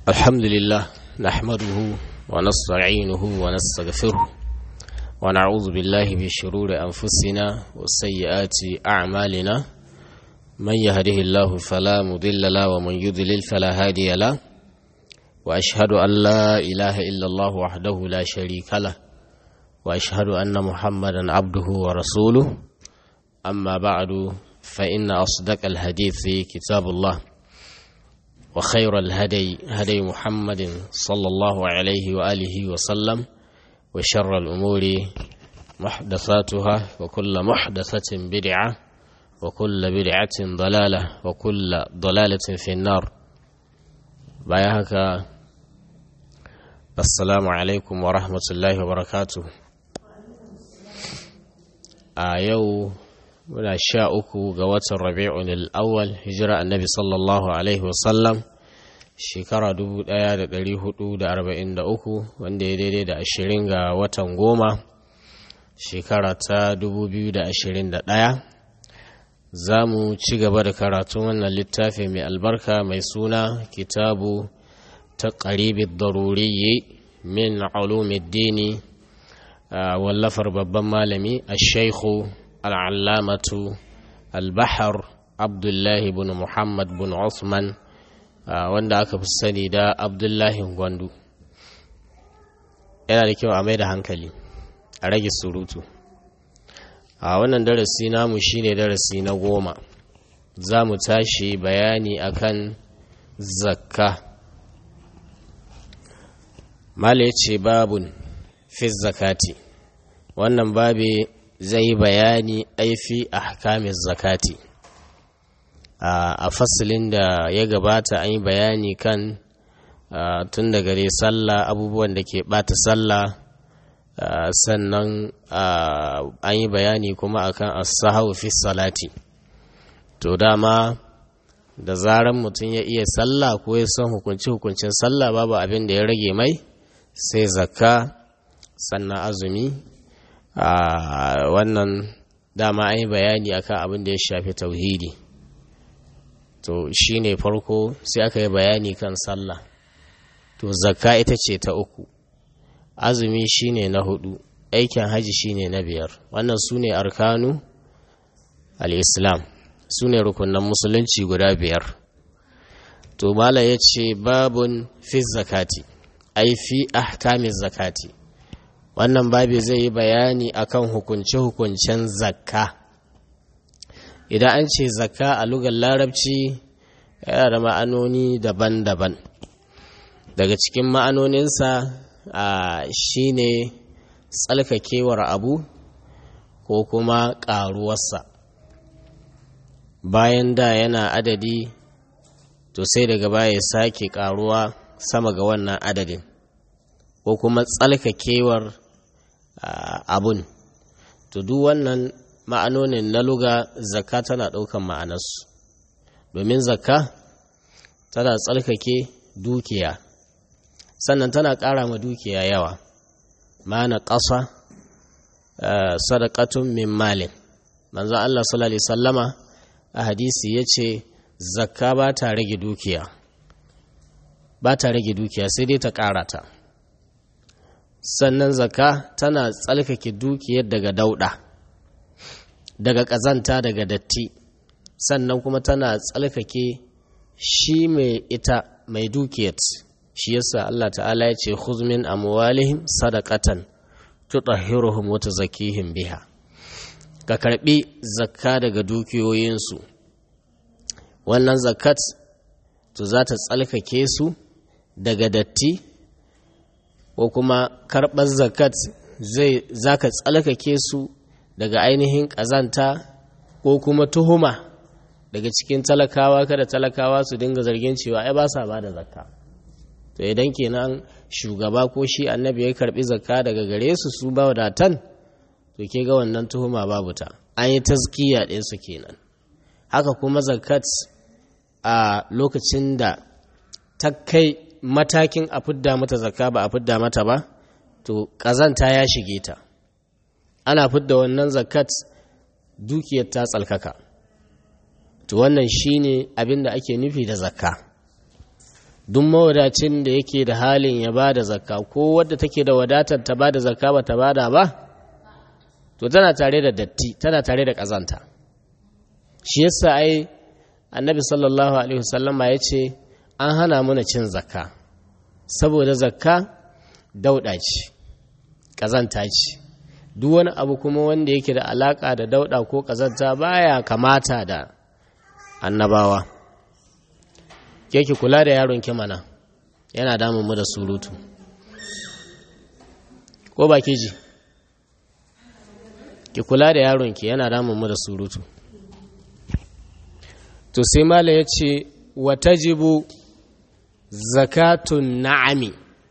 الحمد لله نحمده ونستعينه ونستغفره ونعوذ بالله من شرور أنفسنا وسيئات أعمالنا من يهده الله فلا مضل له ومن يضلل فلا هادي له وأشهد أن لا إله إلا الله وحده لا شريك له وأشهد أن محمدا عبده ورسوله أما بعد فإن أصدق الحديث كتاب الله وخير الهدي هدي محمد صلى الله عليه وآله وسلم وشر الأمور محدثاتها وكل محدثة بدعة وكل بدعة ضلالة وكل ضلالة في النار بايهك السلام عليكم ورحمة الله وبركاته آيو muna sha uku ga watan rabi'un al'awwal hijira annabi sallallahu alaihi wasallam shekara 1443 wanda ya daidai da ashirin ga watan goma shekara ta 2021 za mu ci gaba da karatun wannan littafi mai albarka mai suna kitabu ta ƙaribin daruriyi min ulumiddini wallafar babban malami a shaikhu al'allamatu al-bahar abdullahi bin muhammad bin usman wanda aka fi sani da abdullahi gwandu yana da kyau a mai da hankali a rage surutu a wannan darasi namu shine darasi na goma za mu tashi bayani akan zakka mala ya ce babun fi zakati wannan babi zai bayani aifi a hakamin zakati a fasilin da ya gabata an yi bayani kan tun da gare sallah abubuwan da ke bata sallah sannan an yi bayani kuma akan as-sahau fi salati to dama da zaran mutum ya iya sallah ko ya san hukunci hukuncin sallah babu abin da ya rage mai sai zakka sannan azumi a wannan dama an yi bayani akan abin da ya shafi tauhidi to shine farko sai aka yi bayani kan sallah to zakka ita ce ta uku azumi shine na hudu aikin haji shine na biyar wannan su ne arkanu al-islam su ne rukunan musulunci guda biyar to mala ya ce babun fi zakati ai fi ahkamin zakati wannan babi zai yi bayani akan hukunce-hukuncen zakka idan an ce zakka a lugar larabci yana da ma'anoni daban-daban daga cikin ma'anoninsa shi ne tsalkakewar abu ko kuma ƙaruwarsa bayan da yana adadi to sai daga baya ya sake ƙaruwa sama ga wannan adadin ko kuma tsalkakewar abun to duk wannan ma'anonin na luga zakka tana ɗaukan ma'anarsu domin zakka tana tsalkake dukiya sannan tana ƙara ma dukiya yawa ma'ana ƙasa sadakatun min malin manzan Allah sallallahu sallama a hadisi ya ce zakka ba ta rage dukiya ba ta rage dukiya sai dai ta ƙara ta sannan zakka tana tsalkake dukiyar daga dauɗa daga ƙazanta daga datti sannan kuma tana tsalkake shi mai ita mai dukiyar shi yasa Allah ta'ala ya ce khuzmin amwalihim sadaqatan tutahhiruhum wa tuzakkihim biha ka karbi zakka daga dukiyoyinsu wannan zakat to za ta tsalkake su daga datti ko kuma karɓar zakat zai za ka tsalkake su daga ainihin ƙazanta ko kuma tuhuma daga cikin talakawa kada talakawa su dinga zargin cewa ai ba sa ba da zakka to idan kenan shugaba ko shi annabi ya karbi zakka daga gare su su ba wadatan to ke ga wannan tuhuma babu ta an yi tazkiya ɗin su kenan haka kuma zakat a lokacin da ta kai matakin a fidda mata zakka ba a fidda mata ba to ƙazanta ya shige ta ana fidda wannan zakat dukiyar ta tsalkaka to wannan shine abin da ake nufi da zakka duk mawadacin da yake da halin ya ba da zakka ko wadda take da wadatar ta ba da zakka ba ta ba da ba to tana tare da datti tana tare da ƙazanta shi yasa ai annabi sallallahu alaihi wasallama ya ce an hana mana cin zakka saboda zakka dauɗa ce ƙazanta ce duk wani abu kuma wanda yake da alaƙa da dauɗa ko ƙazanta baya kamata da annabawa ke ki kula da yaron ki mana yana damun mu da surutu ko ba ke ji ki kula da yaron ki yana damun mu da surutu to sai mala ya ce watajibu zakatun na'ami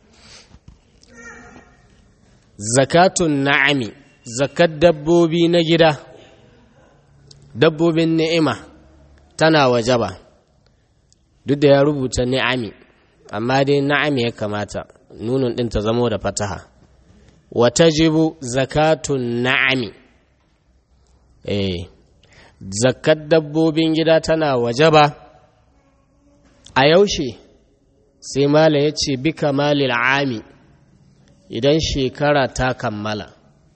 zakatun na'ami zakat dabbobi na gida dabbobin ni'ima tana wajaba duk da ya rubuta ni'ami amma dai na'ami ya kamata nunun ɗin ta zamo da fataha watajibu zakatun na'ami eh zakat dabbobin gida tana wajaba a yaushe sai mala ya ce bi kamalil ami idan shekara ta kammala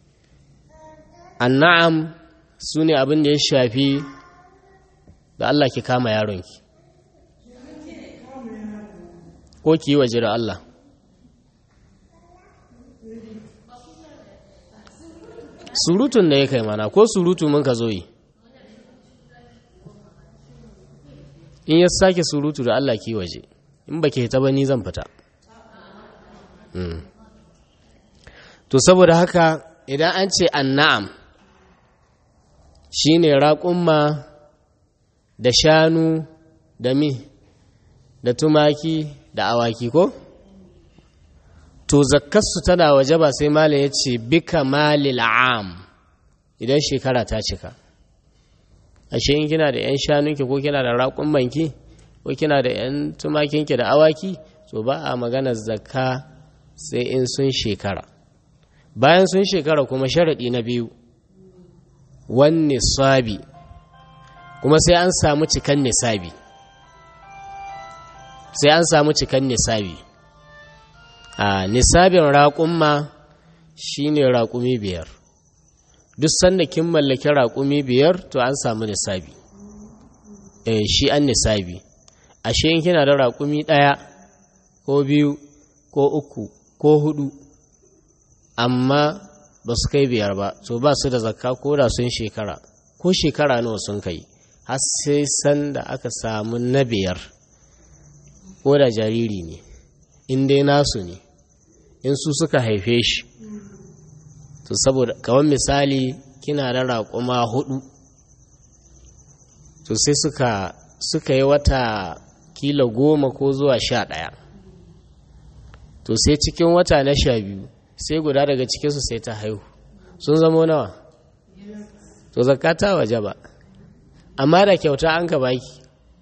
anna'am su ne abin da ya shafi da Allah ki kama yaronki ko ki yi waje da Allah surutun da ya kai mana ko surutu mun ka zo yi in ya sake surutu da Allah ki waje in ba ke ta ba ni zan fita to saboda haka idan an ce anna'am shine raƙumma da shanu da mi da tumaki da awaki ko to zakkarsu tana waje ba sai mala ya ce bika malil am idan shekara ta cika ashe in kina da 'yan shanunki ko kina da raƙummanki ko kina da 'yan tumakinki da awaki to ba a maganar zakka sai in sun shekara bayan sun shekara kuma sharaɗi na biyu wani sabi kuma sai an samu cikan nisabi sai an samu cikan nisabi a nisabin raƙumma shine raƙumi biyar duk sanda kin mallaki raƙumi biyar to an samu nisabi eh shi an nisabi ashe in kina da raƙumi ɗaya ko biyu ko uku ko hudu amma ba su kai biyar ba to ba su da zakka ko da sun shekara ko shekara nawa sun kai har sai sanda aka samu na biyar ko da jariri ne in dai nasu ne in su suka haife shi to saboda kawai misali kina da raƙuma hudu to sai suka suka yi wata kila goma ko zuwa sha ɗaya to sai cikin wata na sha biyu sai guda daga cikinsu sai ta haihu sun zamo nawa to zakata waje ba amma da kyauta an ka baki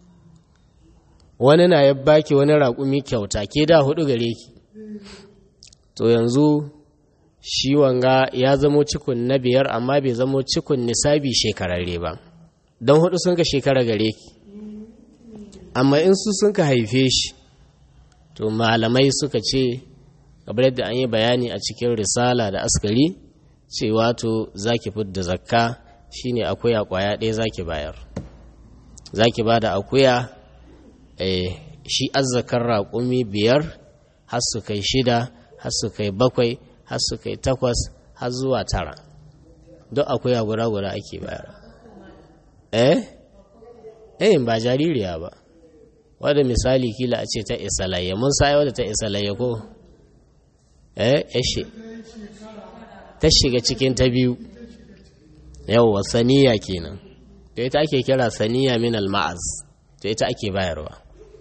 wani na ya baki wani raƙumi kyauta ke da hudu gare ki to yanzu shi wanga ya zamo cikun na biyar amma bai zamo cikun nisabi shekararre ba don hudu sun ka shekara gare ki amma in su sun ka haife shi to malamai suka ce kamar yadda an yi bayani a cikin risala da askari cewa to za ki fidda zakka shine akuya kwaya ɗaya za ki bayar za ki ba da akuya shi azzakar raƙumi biyar har su kai shida har su kai bakwai har su kai takwas har zuwa tara don akuya guda guda ake bayar eh eh ba jaririya ba wadda misali kila a ce ta isalayya mun sa wadda ta isalayya ko eh eshe ta shiga cikin ta biyu yawwa saniya kenan to ita ake kira saniya min al-ma'az to ita ake bayarwa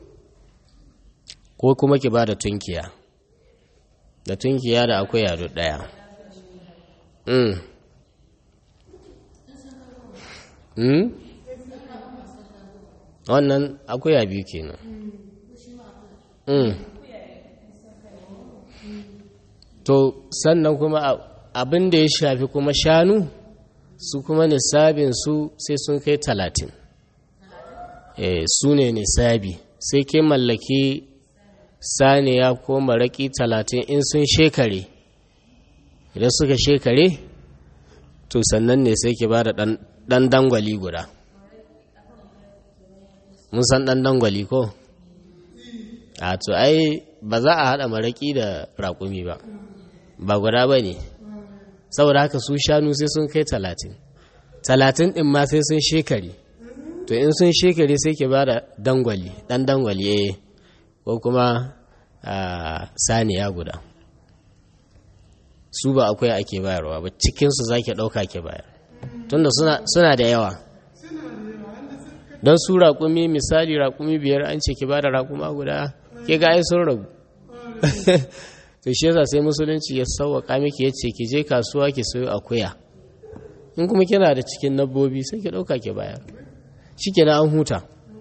ko kuma ki ba da tunkiya da tunkiya da akwai yado daya mm. mm? wannan akuya biyu kenan mm. to sannan kuma abin da ya shafi kuma shanu su kuma nisabin su sai sun kai talatin e, su ne nisabi sai ke mallaki saniya ko maraƙi talatin in sun shekare idan suka shekare to sannan ne sai ke ba da ɗan dangwali guda mun san ɗan dangwali ko a to ai ba za a haɗa maraƙi da raƙumi ba ba guda ba ne saboda haka su shanu sai sun kai talatin talatin ɗin ma sai sun shekari to in sun shekari sai ke ba da dangwali ɗan dangwali eh ko kuma saniya guda su ba akwai ake bayarwa ba cikinsu za ke ɗauka ke bayar tunda suna da yawa don su raƙumi misali raƙumi biyar an ce ki ba da raƙuma guda ke ga ai sun ragu to shi yasa sai musulunci ya sauwaƙa miki ya ce ki je kasuwa ki sayo akuya in kuma kina da cikin dabbobi sai ki ɗauka ki bayar shi kenan an huta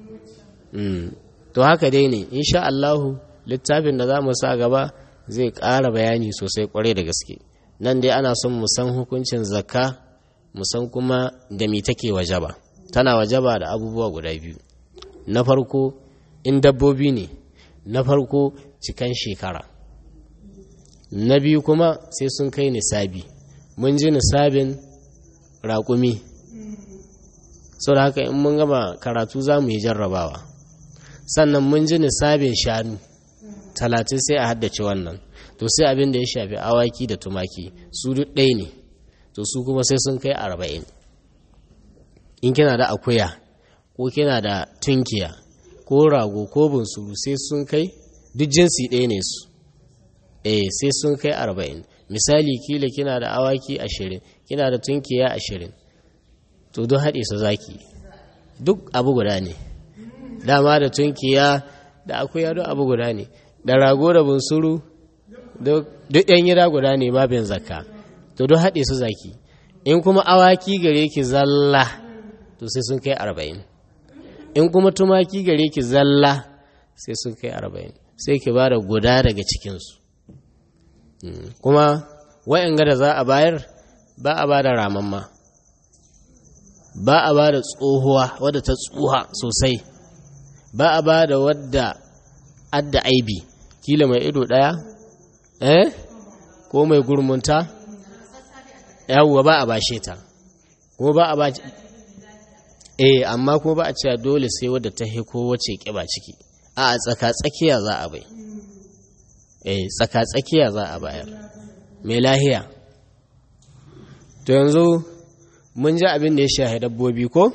to haka dai ne insha Allahu littafin da za mu sa gaba zai ƙara bayani sosai kwarai da gaske nan dai ana son mu san hukuncin zakka mu san kuma da mi take wajaba tana wajaba da abubuwa guda biyu na farko in dabbobi ne na farko cikan shekara na biyu kuma sai sun kai nisabi mun ji nisabin raƙumi sau da haka in mun gama karatu za mu yi jarrabawa sannan mun ji nisabin shanu talatin sai a haddace wannan to sai abin da ya shafi awaki da tumaki su duk ɗaya ne to su kuma sai sun kai arba'in in kina da akuya ko kina da tunkiya ko rago ko bunsuru sai sun kai duk jinsi ɗaya ne su eh sai sun kai arba'in misali kila kina da awaki ashirin kina da tunkiya ashirin to duk haɗe su zaki duk abu guda ne dama da tunkiya da akuya duk abu guda ne da rago da bunsuru duk yan gida guda ne babin zakka to duk haɗe su zaki in kuma awaki gare ki zalla to sai sun kai arba'in in kuma tumaki gare ki zalla sai sun kai arba'in sai ki ba da guda daga cikinsu kuma wa'yan da za a bayar ba a ba da ramamma ba a ba da tsohuwa wadda ta tsuha sosai ba a ba da wadda adda aibi kila mai ido ɗaya eh ko mai gurmunta yawwa ba a bashe ta ko ba a ba eh amma ko ba a cewa dole sai wadda ta ko wace kiba ciki a tsaka tsakiya za a bai eh tsaka tsakiya za a bayar mai lahiya to yanzu mun ji abin da ya shahi dabbobi ko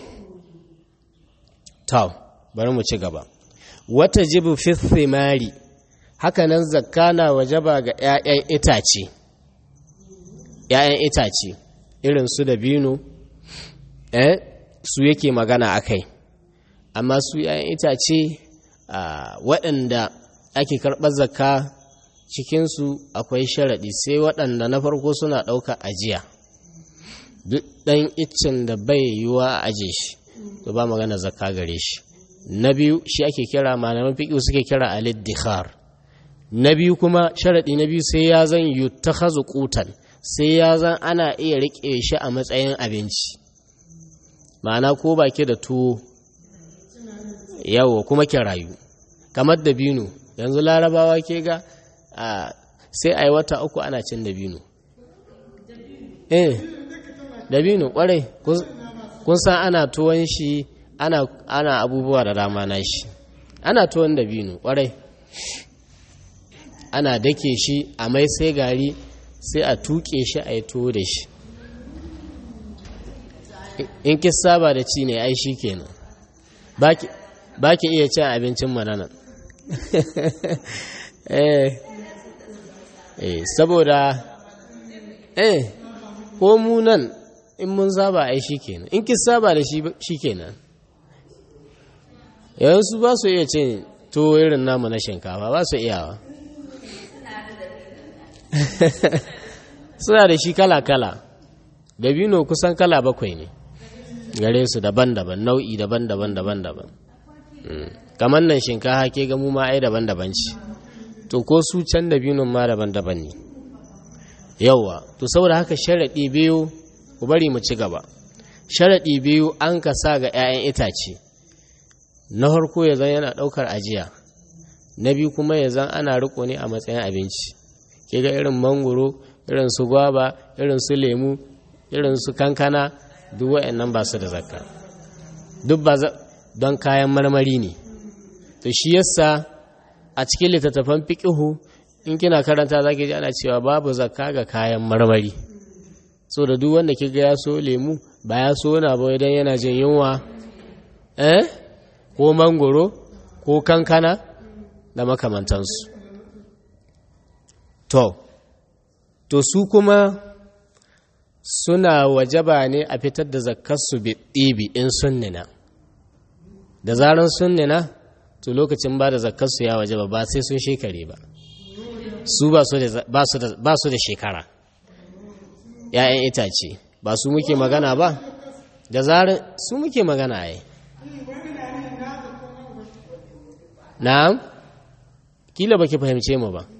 taw bari mu ci gaba wata jibu fi thimari hakanan zakka na wajaba ga 'ya'yan itace 'ya'yan itace irin su da bino eh su yake magana akai amma su 'ya'yan itace waɗanda ake karɓar zakka cikinsu akwai sharaɗi sai waɗanda na farko suna ɗauka ajiya duk ɗan iccen da bai yiwa a aje shi to ba magana zakka gare shi na biyu shi ake kira malaman fiƙi suke kira aliddihar na biyu kuma sharaɗi na biyu sai ya zan yi ta kutan sai ya zan ana iya riƙe shi a matsayin abinci ma'ana ko baki da tuwo yawo kuma ki rayu kamar da bino yanzu larabawa ke ga sai a yi wata uku ana cin dabino eh dabino kwarai kun san ana tuwon shi ana, ana abubuwa da dama na shi ana tuwon dabino kwarai ana dake shi a mai sai gari sai a tuke shi a yi tuwo da shi in ki saba da ci ne ai shi kenan ba ki iya cin abincin mananan eh eh saboda eh ko mu nan in mun saba ai shikenan in ki saba da shi shikenan yanzu ba su iya cin to irin namu na shinkafa ba su iyawa suna da shi kala-kala dabino kusan kala bakwai ne gare su daban-daban nau'i daban-daban daban-daban kamar nan shinkafa ke ga mu ma ai daban-daban ce to ko su can da biyun ma daban-daban ne yauwa to saboda haka sharaɗi biyu ku bari mu ci gaba sharaɗi biyu an ka sa ga 'ya'yan itace na harko ya zan yana ɗaukar ajiya na biyu kuma ya zan ana riko ne a matsayin abinci ke ga irin mangoro irin su gwaba irin su lemu irin su kankana duk wa'annan ba su da zakka duk ba don kayan marmari ne to shi yasa a cikin littattafan fiqihu in kina karanta zaki ji ana cewa babu zakka ga kayan marmari so da duk wanda kiga ya so lemu ba ya so na ba idan yana jin yunwa eh ko mangoro ko kankana da makamantansu to to su kuma suna wajaba ne a fitar da zakkarsu ɗibi in sunnina da zaran sunnina to lokacin ba da zakkarsu ya wajaba ba sai sun shekare ba su ba su da shekara ‘ya'yan itace ba su muke magana ba da zaran su muke magana ya na'am kila baki fahimce mu ba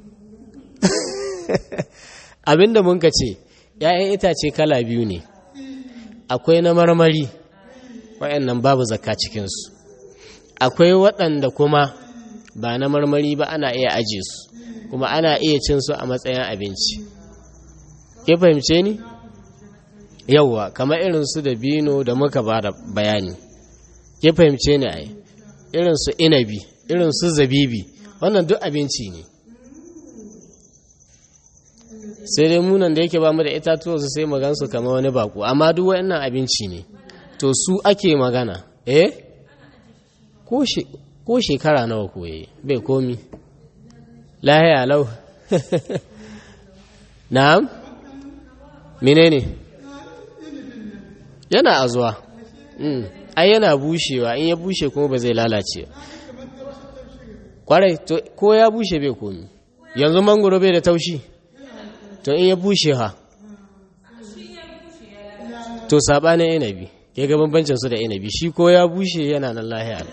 abinda mun ka ce ‘ya'yan itace kala biyu ne akwai na marmari waɗannan babu zakka cikinsu akwai waɗanda kuma ba na marmari ba ana iya aje su kuma ana iya cin su a matsayin abinci ke fahimce ni yauwa kamar irin su da bino da muka ba da bayani ke fahimce ni ai irin su inabi irin su zabibi wannan duk abinci ne sai dai munan da yake ba mu da itatuwa su sai magansu kamar wani baku amma duk wa'annan abinci ne to su ake magana eh ko shekara nawa koye bai komi lahiya lau na'am menene yana azuwa ai yana bushewa in ya bushe kuma ba zai lalace kwarai ko ya bushe bai komi yanzu mangoro bai da taushi to in ya bushe ha to sabanin inabi ke ga bambancin su da inabi shi ko ya bushe yana nan lahiya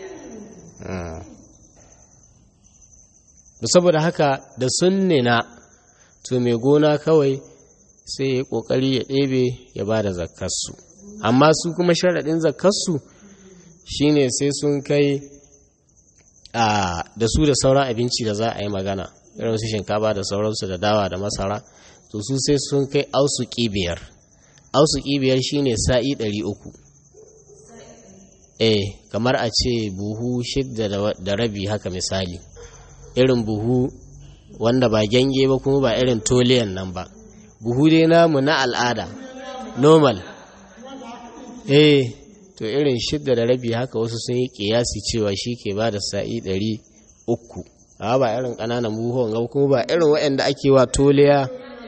saboda haka da sunnina to mai gona kawai sai ya kokari ya ɗebe ya ba da zakkarsu amma su kuma sharaɗin zakkarsu shine sai sun kai a da su da sauran abinci da za a yi magana irin su shinkafa da sauransu da dawa da masara to su sai sun kai ausu biyar ausu biyar shine sa'i ɗari uku eh kamar a ce buhu shidda da rabi haka misali irin buhu wanda ba gyange ba kuma ba irin toliyan nan ba buhu dai namu na al'ada normal eh to irin shidda da rabi haka wasu sun yi kiyasi cewa shi ke ba da sa'i ɗari uku a ba irin ƙananan buhuwan ga kuma ba irin waɗanda ake wa toliya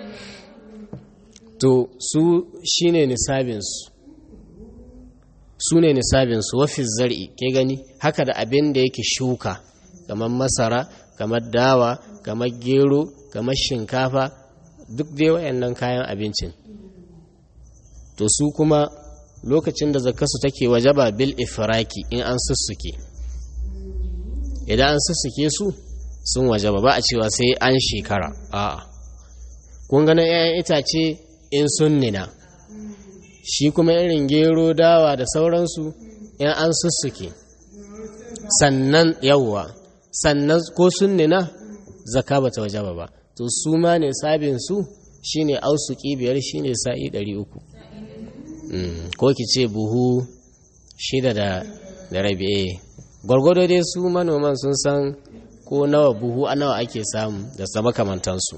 to su shine nisabinsu su ne nisabinsu wafi zar'i ke gani haka da abin da yake shuka kamar masara kamar dawa kamar gero kamar shinkafa duk dai wayannan kayan abincin to su kuma lokacin da zakasu take wajaba bil ifraki in an sussuke idan an sussuke su sun wajaba ba a cewa sai an shekara a'a kun ganin 'ya'yan itace in sun nina shi kuma irin gero dawa da sauransu in an sussuke sannan yawwa sannan ko sun nina zaka bata wajaba ba to su ma ne sabin su shine ausuki biyar shine sa'i 300 ko ki ce buhu shida da da rabi gwargwado dai su manoman sun san ko nawa buhu a nawa ake samu da sama kamantansu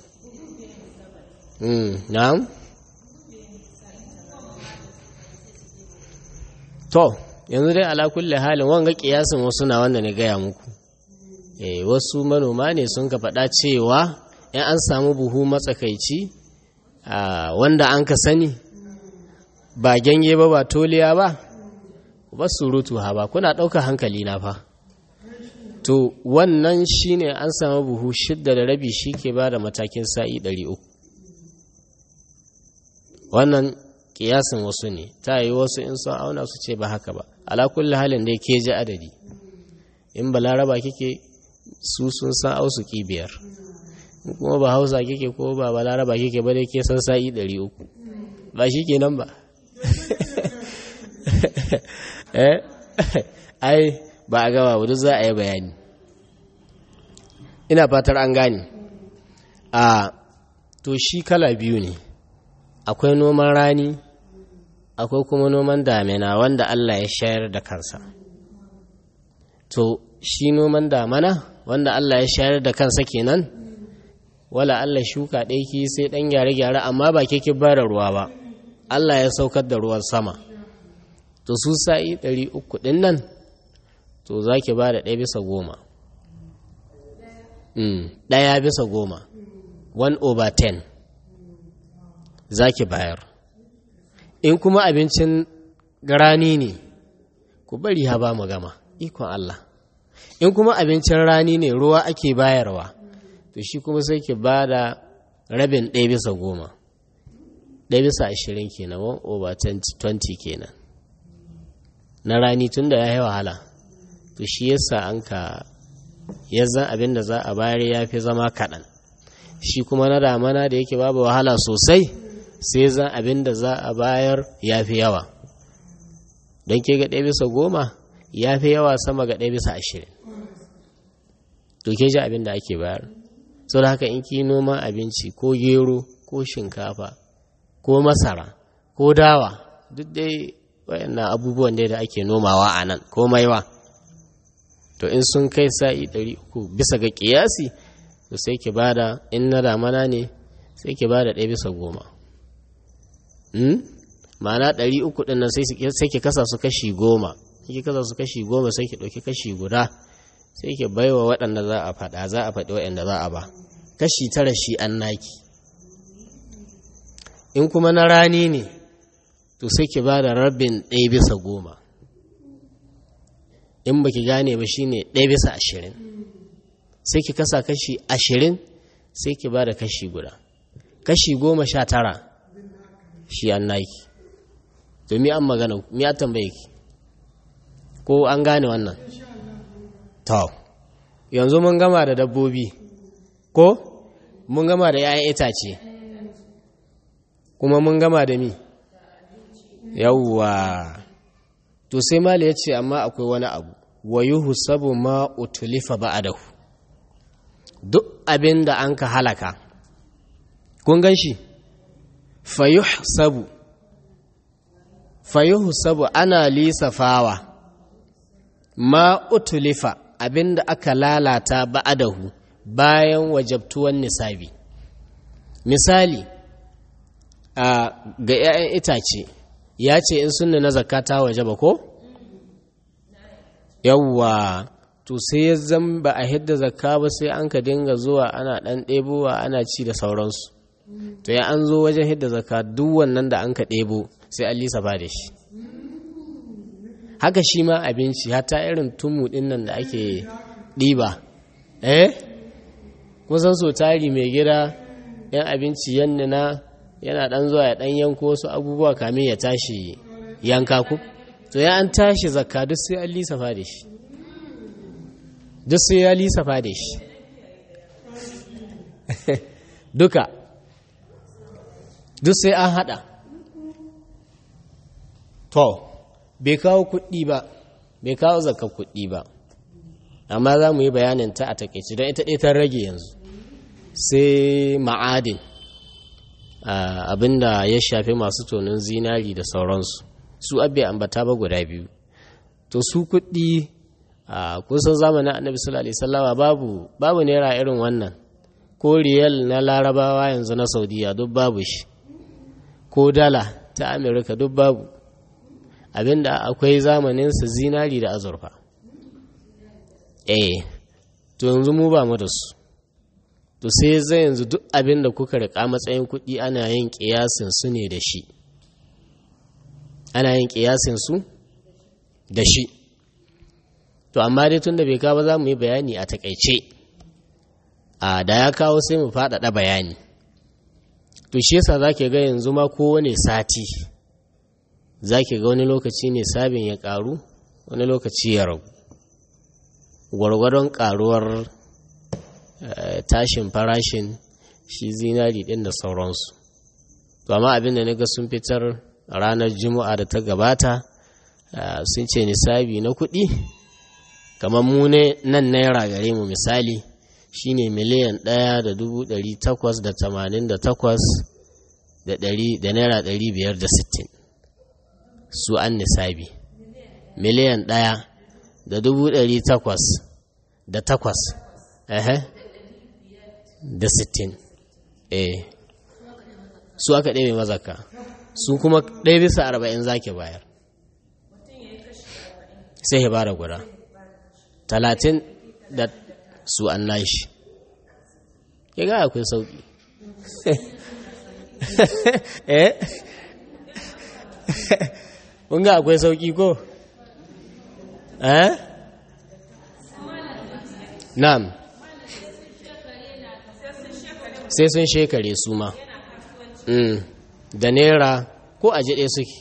na'am to yanzu dai ala kulle halin wanga kiyasin wasu na wanda ne gaya muku eh wasu manoma ne sun ka faɗa cewa in an samu buhu matsakaici wanda an ka sani ba gyange ba ba toliya ba ba surutu ha ba kuna ɗauka hankali na fa to wannan shine an samu buhu shidda da rabi shi ke ba da matakin sa'i ɗari uku wannan kiyasin wasu ne ta yi wasu in sun auna su ce ba haka ba ala kulli halin dai ke ji adadi in balaraba kike su sun san ausu biyar kuma ba hausa kike ko ba balaraba kike ba dai ke san sa'i ɗari uku ba shi ke nan ba ai ba a gaba wadda za a yi bayani ina fatar an gane a to shi kala biyu ne akwai noman rani akwai kuma noman damina wanda Allah ya shayar da kansa to shi noman damana wanda Allah ya shayar da kansa kenan wala Allah shuka ɗaya ki sai ɗan gyare-gyare amma ba ke ba da ruwa ba Allah ya saukar da ruwan sama to su sa'i ɗari uku ɗin nan to za ki ba da ɗaya bisa goma ɗaya bisa goma 1 over 10 za ki bayar in kuma abincin rani ne ku bari ha ba mu gama ikon Allah in kuma abincin rani ne ruwa ake bayarwa to shi kuma sai ki ba da rabin ɗaya bisa goma ɗaya bisa ashirin kenan 1 over 20 kenan na rani tun da ya yi wahala to shi yasa an ka yanzan abin da za a bayar ya fi zama kaɗan shi kuma na damana da yake babu wahala sosai sai zan abin da za a bayar ya fi yawa don ke ga ɗaya bisa goma ya fi yawa sama ga ɗaya bisa ashirin to ke ji abin da ake bayar sau da haka in ki noman abinci ko gero ko shinkafa ko masara ko dawa duk dai wayannan abubuwan da ake nomawa a nan ko maiwa to in sun kai sa'i ɗari uku bisa ga ƙiyasi to sai ki bada in na damana ne sai ki bada ɗaya bisa goma ma'ana ɗari uku ɗin nan sai ki kasa su kashi goma ki kasa su kashi goma sai ki ɗauki kashi guda sai ki baiwa waɗanda za a faɗa za a faɗi waɗanda za a ba kashi tara shi an naki in kuma na rani ne to sai ki ba da rabin ɗaya bisa goma in baki gane ba shine ɗaya bisa ashirin sai ki kasa kashi ashirin sai ki ba da kashi guda kashi goma sha tara shi an naki to mi an magana mi a tambaye ki ko an gane wannan to yanzu mun gama da dabbobi ko mun gama da 'ya'yan itace kuma mun gama da mi yawwa to sai mala ya ce amma akwai wani abu wa yuhu sabu ma utulifa ba'adahu duk abin da an ka halaka kun gan shi fayuh sabu fayuhu sabu ana lisafawa ma utulifa abin da aka lalata ba'adahu bayan wajabtuwan nisabi misali a ga 'ya'yan itace ya ce in sunna na zakata waje ba ko? yawwa to sai ya zan ba a hidda zakka ba sai an ka dinga zuwa ana ɗan ɗebowa ana ci da sauransu to ya an zo wajen hidda zakka duk wannan da an ka ɗebo sai an lisa ba da shi haka shi ma abinci hata irin tumu ɗin nan da ake ɗiba eh kusan so tari mai gida yan abinci yannina yana ɗan zuwa ya ɗan yanko wasu abubuwa kamin ya tashi yanka ku to ya an tashi zakka duk sai an lisafa da shi duk sai ya lisafa da shi duka duk sai an hada to bai kawo kuɗi ba bai kawo zakka kuɗi ba amma za mu yi bayanin ta a takaici don ita ɗaya ta rage yanzu sai ma'adin abinda ya shafi masu tonin zinari da sauransu su abbe ambata ba guda biyu to su kuɗi a kusan zamanin annabi sallallahu alaihi wasallama babu babu naira irin wannan ko riyal na larabawa yanzu na saudiya duk babu shi ko dala ta amerika duk babu abinda akwai zamanin su zinari da azurfa eh to yanzu mu ba mu da su to sai zai yanzu duk abin da kuka riƙa matsayin kuɗi ana yin ƙiyasin su ne da shi ana yin ƙiyasin su da shi to amma dai tun da bai kawo za mu yi bayani a takaice a da ya kawo sai mu faɗaɗa bayani to shi yasa za ga yanzu ma kowane sati za ga wani lokaci ne sabin ya ƙaru wani lokaci ya ragu gwargwadon ƙaruwar tashin farashin shi zinari ɗin da sauransu to amma abin da na ga sun fitar ranar juma'a da ta gabata sun ce nisabi na kuɗi kamar mu ne nan naira gare mu misali shine miliyan ɗaya da dubu ɗari takwas da tamanin da takwas da naira ɗari biyar da sittin su an nisabi miliyan ɗaya da dubu ɗari takwas da takwas da sittin eh su aka ɗaya mazaka su kuma ɗaya bisa arba'in zaki bayar sai ya bada guda talatin da su an nashi ya ga akwai sauƙi eh kun ga akwai sauƙi ko eh na'am sai sun shekare su ma da naira ko a jiɗe suke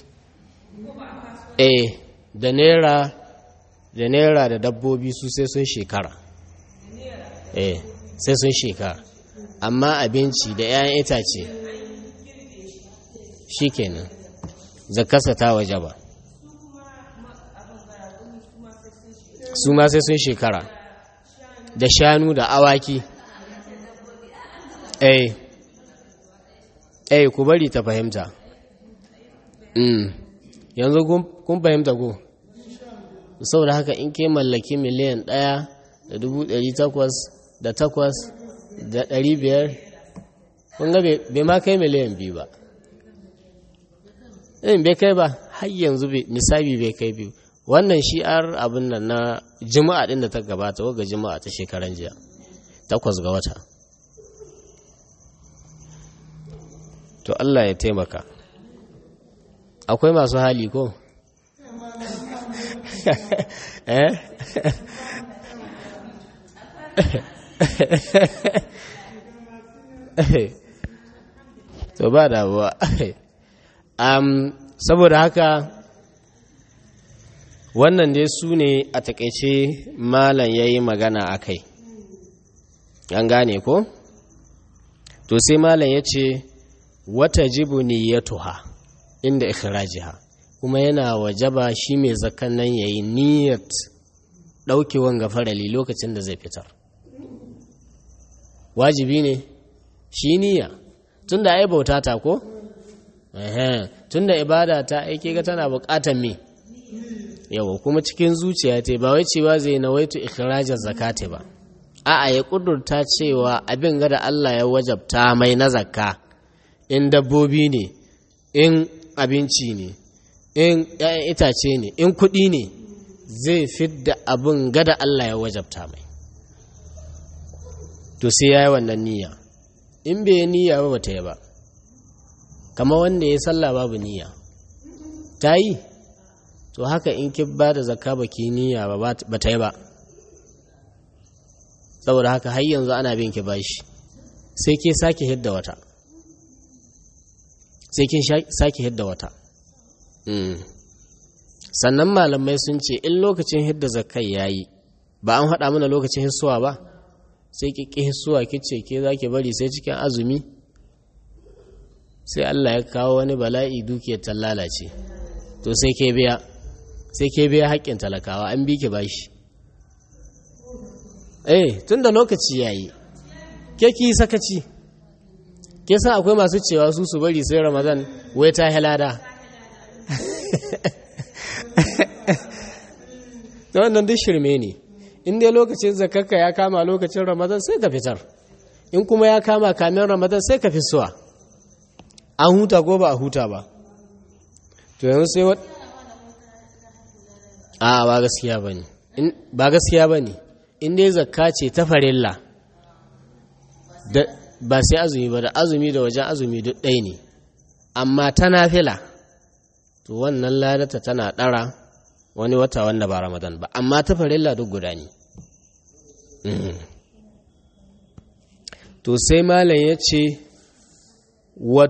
eh da naira da naira da dabbobi su sai sun shekara eh sai sun shekara amma abinci da 'ya'yan itace shi kenan zakasa ta waje ba su ma sai sun shekara da shanu da awaki eh eh ku bari ta fahimta mm. yanzu kun fahimta ko saboda haka in ke mallaki miliyan ɗaya da dubu ɗari takwas da takwas da ɗari biyar kun ga bai ma kai miliyan biyu ba in bai kai ba har yanzu nisabi bai kai biyu wannan shi'ar abin nan na jima'a ɗin da ta gabata waga jima'a ta shekaran jiya takwas ga wata to Allah ya taimaka akwai masu hali ko eh to ba damuwa um, saboda haka wannan dai su ne a takaice malam ya yi magana a kai an gane ko to sai malam ya ce wata jibu niyyatuha inda ikhrajiha kuma yana wajaba shi mai zakan nan yayi niyyat daukewan gafarali lokacin da zai fitar wajibi ne shi niyya tunda ai bauta ta ko eh tunda ibada ta aike ga tana bukatar me yawa kuma cikin zuciya ta ba wai cewa zai nawaitu ikhrajaz zakati ba a'a ya kudurta cewa abin ga da Allah ya wajabta mai na zakka in dabbobi ne in abinci ne in ‘ya'yan itace ne in kuɗi ne zai fidda abin gada Allah ya wajabta mai to sai ya yi wannan niyya in bai yi niyya ba ta yi ba kama wanda ya salla babu niyya ta yi to haka in ki ba da zakka ba ki niyya ba ba ta yi ba saboda haka har yanzu ana bin ki bashi sai ke sake hidda wata sai kin sake hidda wata sannan malamai sun ce in lokacin hidda zakai yayi ba an haɗa mana lokacin hissuwa ba sai ki ƙi hissuwa kice ke za ki bari sai cikin azumi sai Allah ya kawo wani bala'i dukiyar ta lalace to sai ke biya sai ke biya haƙƙin talakawa an bi ki bashi eh tunda lokaci yayi ke ki sakaci ke san akwai masu cewa su su bari sai ramadan wai ta halada da wannan duk shirme ne in dai lokacin zakarka ya kama lokacin ramadan sai ka fitar in kuma ya kama kamin ramadan sai ka fisuwa an huta ko ba a huta ba to yanzu sai wat a ba gaskiya ba ne ba gaskiya ba ne in dai zakka ce ta farilla ba sai azumi ba da azumi da wajen azumi duk ɗaya ne amma ta nafila to wannan ladata tana ɗara wani wata wanda ba ramadan ba amma ta farilla duk guda ne to sai malam ya ce wa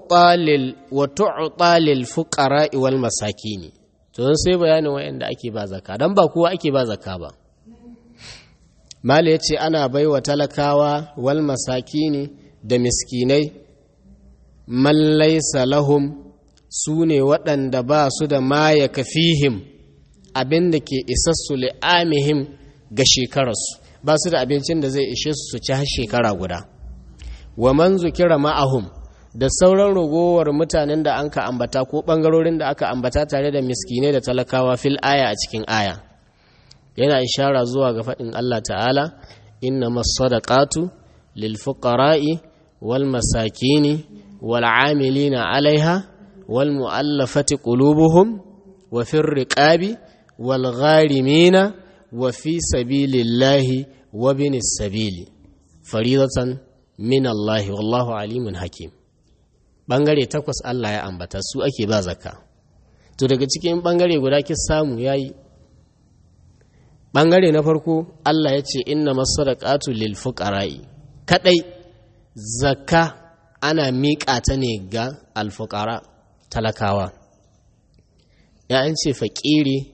tu'talil fuqara wal masakini to sai bayanin wayanda ake ba zakka dan ba kowa ake ba zakka ba malam ya ce ana baiwa talakawa wal masakini da miskinai man laysa lahum su ne waɗanda ba su da ma ya kafihim abin da ke isassu li'amihim ga shekararsu ba su da abincin da zai ishe su su ci har shekara guda wa man zukira ma'ahum da sauran ragowar mutanen da an ka ambata ko ɓangarorin da aka ambata tare da miskinai da talakawa fil aya a cikin aya yana ishara zuwa ga faɗin Allah ta'ala inna masadaqatu lil fuqara'i wal masakini wal amilina alaiha wal mu'allafati qulubuhum wa fir riqabi wal gharimina wa fi sabilillahi wa binis sabili faridatan min Allah wallahu alimun hakim bangare takwas Allah ya ambata su ake ba zakka to daga cikin bangare guda ki samu yayi bangare na farko Allah ya ce inna masadaqatu lil fuqara'i kadai zakka ana miƙa ta ne ga alfuqara talakawa ya an ce faƙiri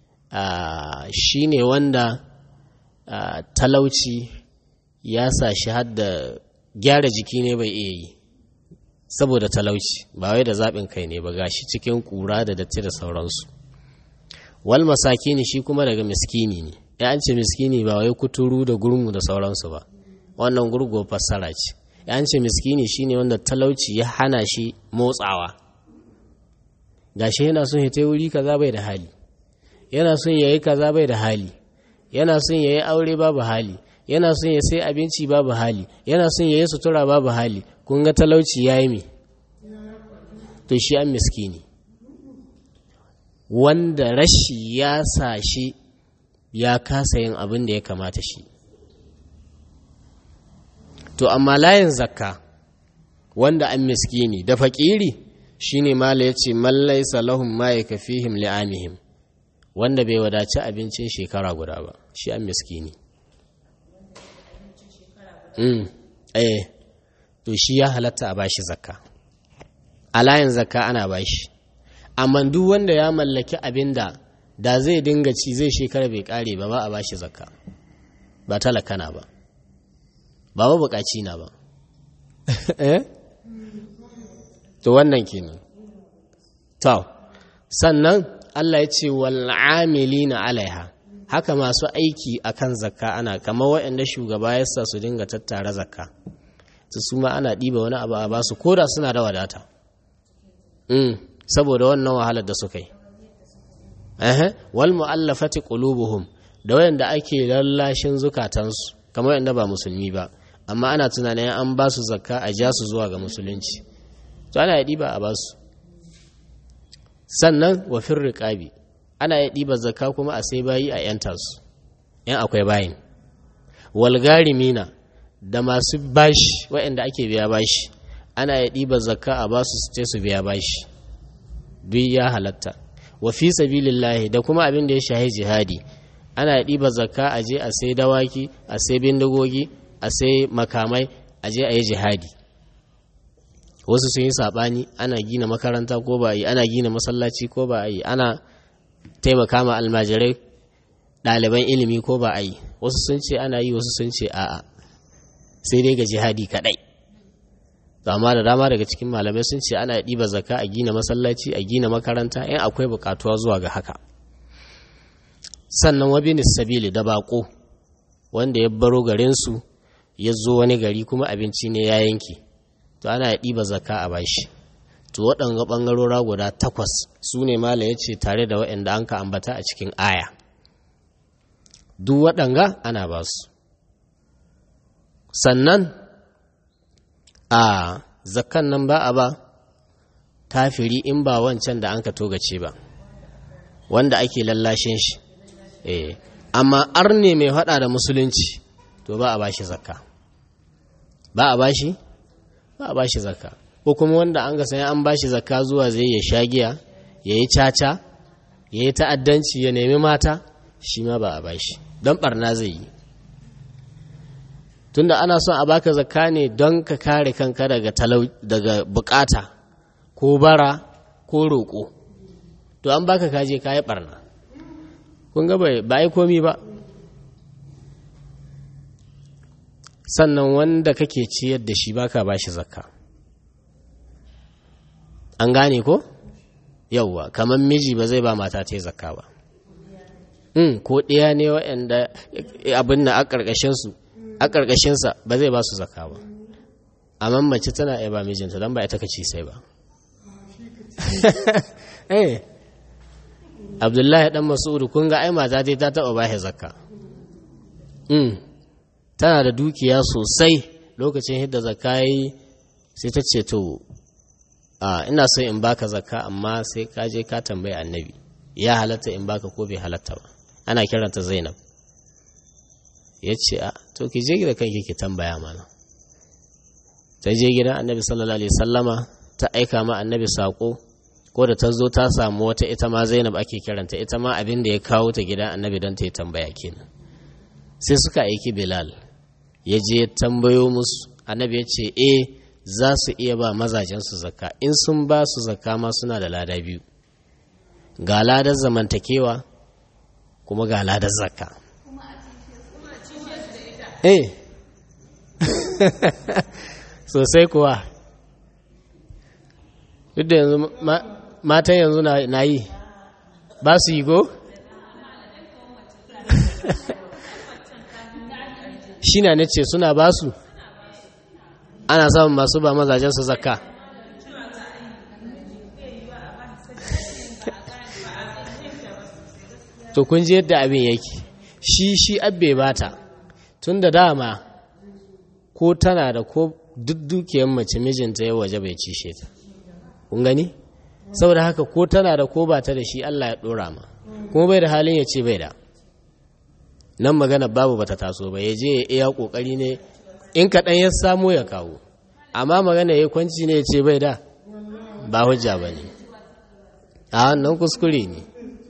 shine wanda talauci ya sa shi hadda gyara jiki ne bai iya yi saboda talauci ba wai da zaɓin kai ne ba gashi cikin ƙura da datti da sauransu wal masakini shi kuma daga miskini ne ya an ce miskini ba wai kuturu da gurmu da sauransu ba wannan gurgo fassara ce ya an ce miskini shine wanda talauci ya hana shi motsawa gashi yana son ya wuri kaza bai da hali yana son ya yi kaza bai da hali yana son ya yi aure babu hali yana son ya sai abinci babu hali yana son ya yi sutura babu hali kun ga talauci ya yi me to shi an miskini wanda rashi ya sa shi ya kasa yin abin da ya kamata shi to amma layin zakka wanda an miskini da faƙiri shine mala ya ce mallai salahun ma ya kafihim li'amihim wanda bai wadaci abincin shekara guda ba shi an miskini mm. eh to shi ya halatta a bashi zakka a layin zakka ana bashi amma duk wanda ya mallaki abin da da zai dinga ci zai shekara bai kare ba ba a bashi zakka ba talakana ba ba ba bukaci na ba eh to wannan kenan to sannan Allah ya ce wal amilina alaiha haka masu aiki akan zakka ana kamar waɗanda shugaba ya sa su dinga tattara zakka su su ma ana ɗiba wani abu a basu koda suna da wadata saboda wannan wahalar da suka yi wal mu'allafati qulubuhum da wayanda ake lallashin zukatansu kamar yanda ba musulmi ba amma ana tunanin an ba su zakka a ja su zuwa ga musulunci to ana ya ɗiba a ba su sannan wa riƙabi ana ya ɗiba zakka kuma a sai bayi a yanta su yan akwai bayin walgarimina da masu bashi waɗanda ake biya bashi ana ya ɗiba zakka a ba su su ce su biya bashi duk ya halatta wa fi sabilillahi da kuma abin da ya shahi jihadi ana ya ɗiba zakka a je a sai dawaki a sai bindigogi a sai makamai a je a yi jihadi wasu sun yi saɓani ana gina makaranta ko ba yi ana gina masallaci ko ba yi ana taimaka ma almajirai ɗaliban ilimi ko ba a yi wasu sun ce ana yi wasu sun ce a'a sai dai ga jihadi kaɗai amma da dama daga cikin malamai sun ce ana ɗiba zakka a gina masallaci a gina makaranta in akwai buƙatuwa zuwa ga haka sannan wabinis sabili da baƙo wanda ya baro garinsu ya zo wani gari kuma abinci ne ya yanke to ana ya ɗiba zakka a bashi to waɗanga ɓangarora guda takwas su ne mala ya ce tare da waɗanda an ka ambata a cikin aya duk waɗanga ana ba su sannan a zakkan nan ba a ba kafiri in ba wancan da an ka togace ba wanda ake lallashin shi eh amma arne mai faɗa da musulunci to ba a ba shi zakka ba a ba shi ba a ba shi zakka ko kuma wanda an ga sai an ba shi zakka zuwa zai ya sha giya ya yi caca ya yi ta'addanci ya nemi mata shi ma ba a ba shi don barna zai yi tunda ana son a baka zakka ne don ka kare kanka daga talau daga bukata ko bara ko roƙo to an baka kaje ka yi barna kun ga ba yi komi ba sannan wanda kake ciyar da shi baka ba shi zakka an gane ko yauwa kamar miji ba zai ba mata ta zakka ba in ko ɗaya ne waɗanda abin na a ƙarƙashinsu a ƙarƙashinsa ba zai ba su zaka ba amma mace tana iya ba mijinta don ba ita ka ci sai ba eh abdullahi dan masudu kun ga ai mata ta taɓa ba zakka tana da dukiya sosai lokacin hidda zakka yi sai ta ce to ina so in baka zakka amma sai ka je ka tambayi annabi ya halatta in baka ko bai halatta ba ana kiranta zainab ya ce a to ki je gida kanki ki tambaya mana ta je gidan annabi sallallahu alaihi sallama ta aika ma annabi sako ko da ta zo ta samu wata ita ma zainab ake kiranta ita ma abin da ya kawo ta gidan annabi don ta yi tambaya kenan sai suka aiki bilal ya je tambayo musu annabi ya ce eh za su iya ba mazajensu zakka in sun ba su zakka ma suna da lada biyu ga ladar zamantakewa kuma ga ladar zakka eh sosai kuwa duk da yanzu matan yanzu na yi ba su yi go? shi na ce suna ba su ana samun masu ba mazajen su zakka to kun ji yadda abin yake shi shi abbe bata tun da dama ko tana da ko duk dukiyar mace mijinta ya waje bai cishe ta kun gani saboda haka ko tana da ko bata da shi Allah ya dora ma kuma bai da halin ya ce bai da nan magana babu bata taso ba ya je ya iya kokari ne in kaɗan ya samu ya kawo amma magana ya kwanci ne ya ce bai da ba hujja ba ne a wannan kuskure ne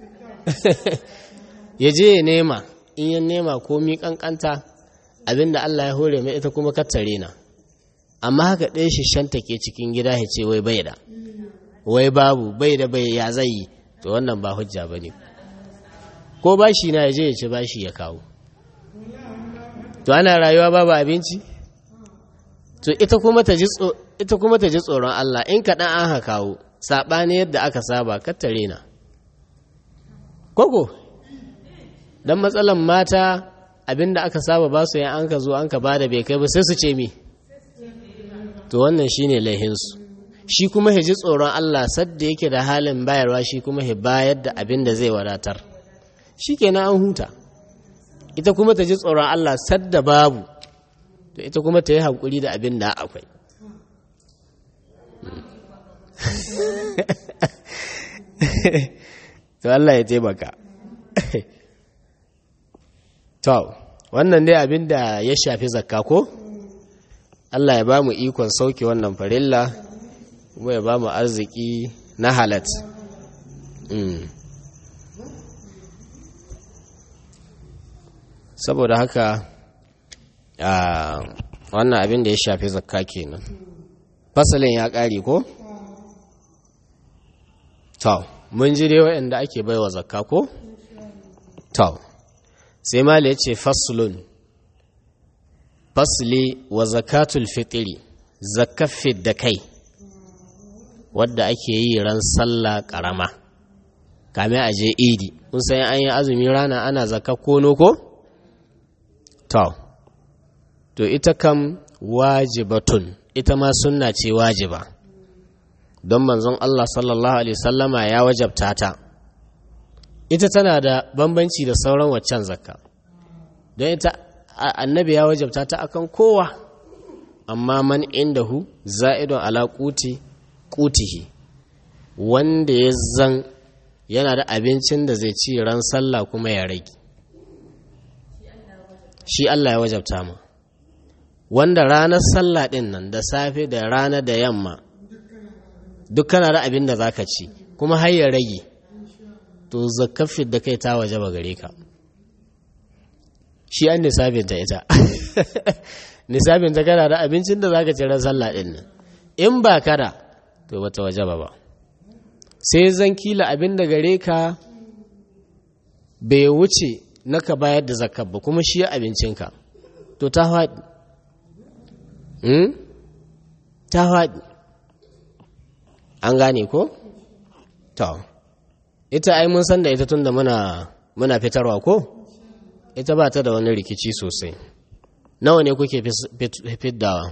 ya je ya nema in ya nema komi kankanta abinda Allah ya hore mai ita kuma kattare na amma haka ɗaya shi shanta ke cikin gida ya ce wai bai da wai babu bai da bai ya zai yi to wannan ba hujja ba ne ko bashi na ya je ya ci bashi ya kawo to ana rayuwa babu abinci to ita kuma ta ji tsoron Allah in kaɗan an ha kawo saɓani yadda aka saba kattare na koko don matsalan mata abinda aka saba ba su yan an ka zo an ka ba da bai kai ba sai su ce mi to wannan shine laihinsu shi kuma ji tsoron Allah sadda yake da halin bayarwa shi kuma ya bayar da abin da zai wadatar shi kenan an huta ita kuma ta ji tsoron Allah sadda babu to ita kuma ta yi haƙuri da abin da akwai to Allah ya taimaka to wannan dai abin da ya shafi zakka ko Allah ya ba mu ikon sauke wannan farilla kuma ya ba mu arziki na halat saboda haka wannan abin da ya shafi zakka kenan fasalin ya ƙari ko? to mun ji dai waɗanda ake baiwa zakka ko? to sai mali ya ce faslun fasli wa zakatul fitiri zakafin da kai wadda ake yi ran sallah ƙarama kame a je idi kun san an yi azumi rana ana zakka kono ko? to to ita kam wajibatun ita ma sunna ce wajiba don manzon Allah sallallahu alaihi sallama ya wajabta ta ita tana da bambanci da sauran waccan zakka don ita annabi ya wajabta ta akan kowa amma man indahu za'idun ala quti qutihi wanda ya zan yana da abincin da zai ci ran sallah kuma ya rage shi Allah ya wajabta mu wanda ranar sallah din nan da safe da rana da yamma duk kana da abin da zaka ci kuma har ya rage to zakafin da kai ta wajaba gare ka shi an nisabin ta ita nisabin ta kana da abincin da zaka ci ran sallah din nan in ba kada to bata wajaba ba sai zan kila abin da gare ka bai wuce na ka bayar da zakar ba kuma shi abincinka to ta faɗi ta faɗi an gane ko? to ita ai mun san da ita tun da muna muna fitarwa ko ita ba ta da wani rikici sosai nawa ne kuke fiddawa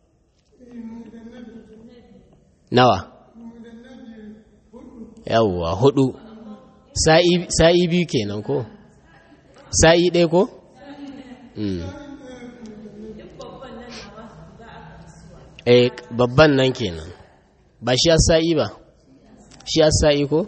nawa yawwa hudu sa'i biyu kenan ko sa'i ɗaya ko eh babban nan kenan ba shi sa'i ba shi sa'i ko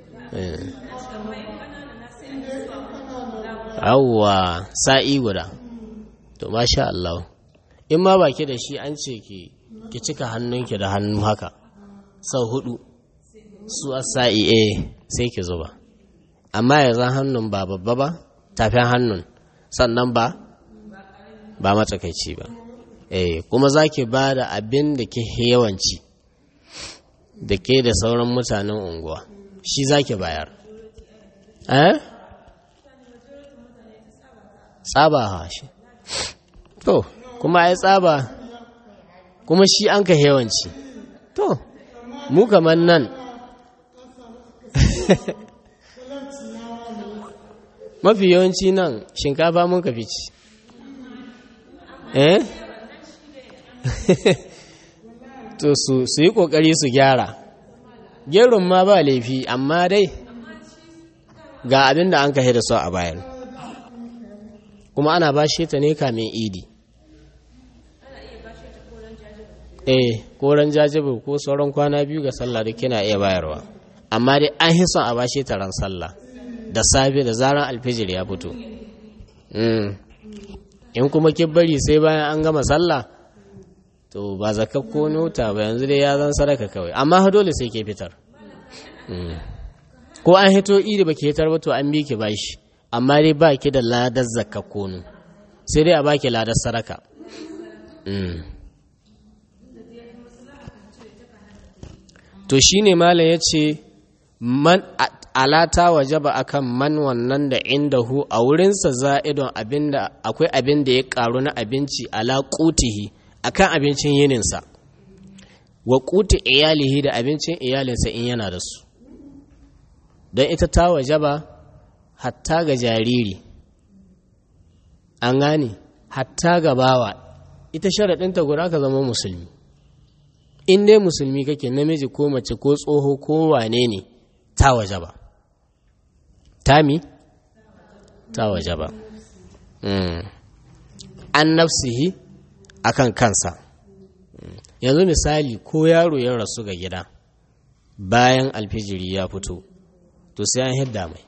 yawwa sa'i guda to masha Allah in ma baki da shi an ce ki ki cika hannunki da hannu haka sau hudu su sa'i eh sai ki zuba amma yanzu hannun ba babba ba tafin hannun sannan ba ba matsakaici ba eh kuma za ki ba da abin da ke yawanci da ke da sauran mutanen unguwa shi za ki bayar eh tsaba ha shi to kuma ai tsaba kuma shi an ka yawanci to mu kamar nan mafi yawanci nan shinkafa mun ka fici eh to su su yi kokari su gyara gerun ma ba laifi amma dai ga abin da an kashe da su a bayan kuma ana bashe ta ne kamin idi eh koran jajibir ko sauran kwana biyu ga sallah duk kina iya bayarwa amma dai an hi son a bashe ta ran sallah da safe da zaran alfijir ya fito in kuma ki bari sai bayan an gama sallah to ba zakka ko nota ba yanzu dai ya zan sadaka kawai amma dole sai ke fitar ko an hito idi ba ke fitar ba to an bi ki bashi amma dai ba ki da ladar zakka kono sai dai a baki ladar sadaka to shine malam ya ce man alata wajaba akan man wannan da indahu a wurinsa za'idon abinda akwai abin da ya karu na abinci ala qutihi akan abincin yininsa wa quti iyalihi da abincin iyalinsa in yana da su don ita ta wajaba hatta ga jariri an gane hatta ga bawa ita sharaɗinta guda ka zama musulmi in dai musulmi kake namiji ko mace ko tsoho ko wane ne ta waje ba tami ta waje ba an nafsihi akan kansa yanzu misali ko yaro ya rasu ga gida bayan alfijiri ya fito to sai an hidda mai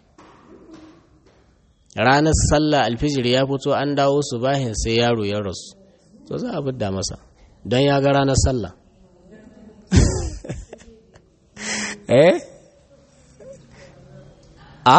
ranar sallah alfijiri ya fito an dawo su bahin sai yaro ya rasu to za a fidda masa don ya ga ranar sallah eh a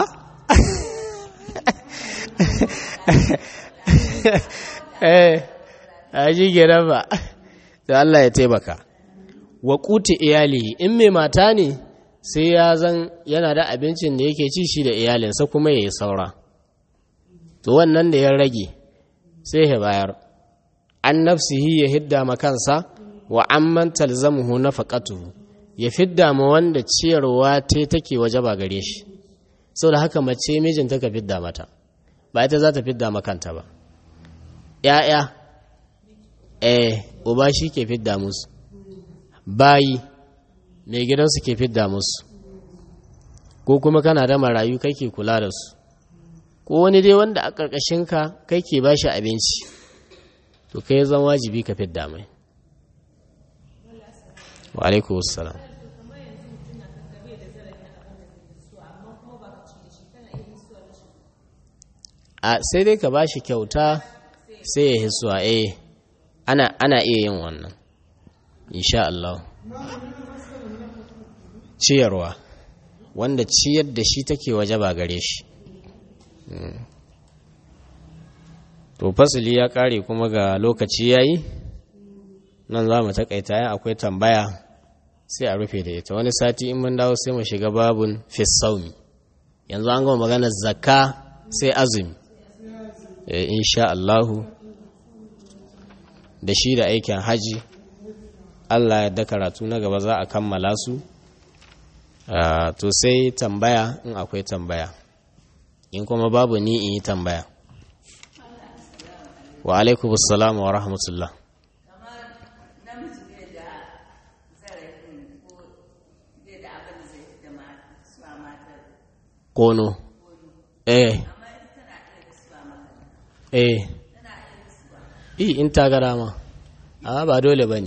eh a ji gira ba da Allah ya taimaka wa kuti iyali in mai mata ne sai ya zan yana da abincin da yake ci shi da iyalinsa kuma ya yi saura to wannan da ya rage sai ya bayar an nafsihi ya hidda makansa wa amman talzamuhu nafaqatuhu ya fidda ma wanda ciyarwa ta take waje ba gare shi da haka mace mijinta ka fidda mata ba ita za ta fidda makanta ba ‘ya'ya eh uba shi ke fidda musu bayi mai gidansu ke fidda musu ko kuma kana da marayu kake kula da su ko wani dai wanda a ƙarƙashinka kai ke ba shi abinci to kai zan wajibi ka fidda mai wa alaikun salam a sai dai ka ba shi kyauta sai ya hisuwa eh ana, ana iya yin wannan insha Allah ciyarwa wanda ciyar da shi take waje ba gare shi to fasili ya kare kuma ga lokaci yayi nan za mu takaita yan akwai tambaya sai a rufe da ita wani sati in mun dawo sai mu shiga babun fisaumi yanzu an gama maganar zakka sai azumi e, insha Allahu da shi da aikin haji Allah ya da karatu na gaba za a kammala su to sai tambaya in akwai tambaya in kuma babu ni in yi tambaya wa alaikumussalam wa rahmatullah kono eh eh i in ta gara ma amma ba dole ba ne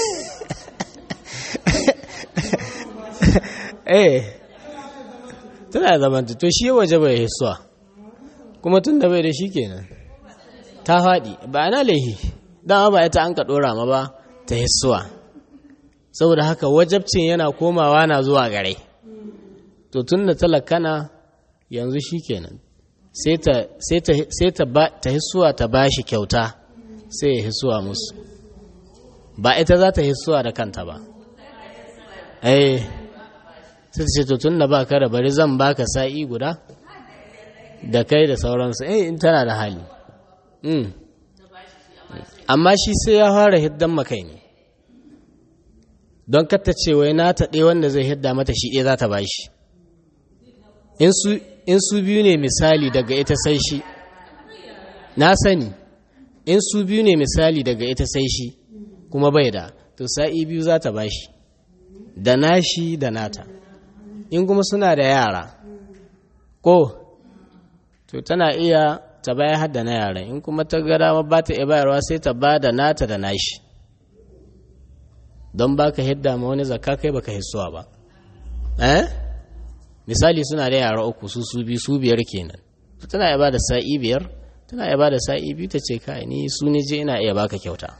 eh tana zamanta to shi waje bai hisuwa kuma tun da bai da shi kenan ta faɗi ba na laihi dama ba ita an ka ɗora ma ba ta hisuwa saboda haka wajabcin yana komawa na zuwa gare to tun da talakana yanzu shi kenan sai ta hisuwa ta ba shi kyauta sai ya hisuwa musu ba ita za ta hisuwa da kanta ba eh sai ta ce to tun da ba ka da bari zan baka sa'i guda da kai da sauransu eh in tana da hali amma shi sai ya fara hiddan makai ne don katta ce wai na taɗe wanda zai hidda mata shi ɗaya za ta ba shi in su biyu ne misali daga ita sai shi na sani in su biyu ne misali daga ita sai shi kuma bai da to sa'i biyu za ta ba shi da nashi da nata in kuma suna da yara ko to tana iya ta baya hadda na yaran in kuma ta ga dama ba ta iya bayarwa sai ta ba da nata da nashi don ba ka hidda ma wani zakka kai baka hissuwa ba eh misali suna da yara uku su su biyu su biyar kenan tana iya ba da sa'i biyar tana iya ba da sa'i biyu ta ce kai ni su ne je ina iya baka kyauta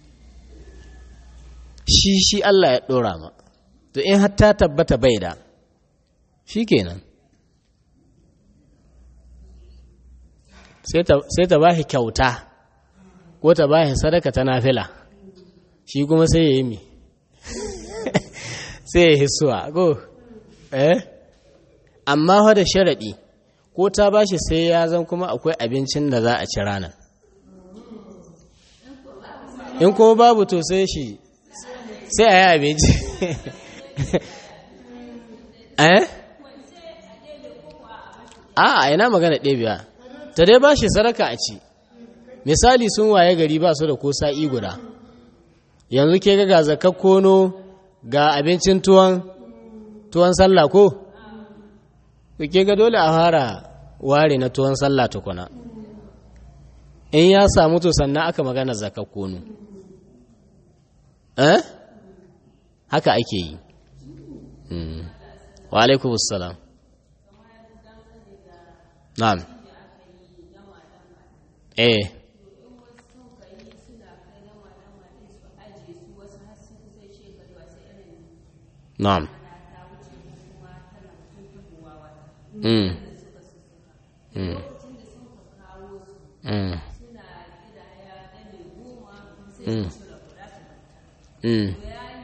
shi shi Allah ya dora ma to in har ta tabbata bai da shi kenan sai ta ba shi kyauta ko ta ba shi sadaka ta nafila shi kuma sai ya yi mi sai ya hisuwa ko eh amma fa da sharaɗi ko ta ba shi sai ya zan kuma akwai abincin da za a ci ranar in kuma babu to sai shi sai a yi abinci eh a ina magana ɗebiya ta dai ba shi sadaka a ci misali sun waye gari ba su da ko sa'i guda yanzu ke ga zakar kono ga abincin tuwon tuwon sallah ko ke ga dole a fara ware na tuwon sallah tukuna in ya samu to sannan aka magana zakar kono eh haka ake yi wa alaikumussalam na'am eh na'am mm mm mm mm mm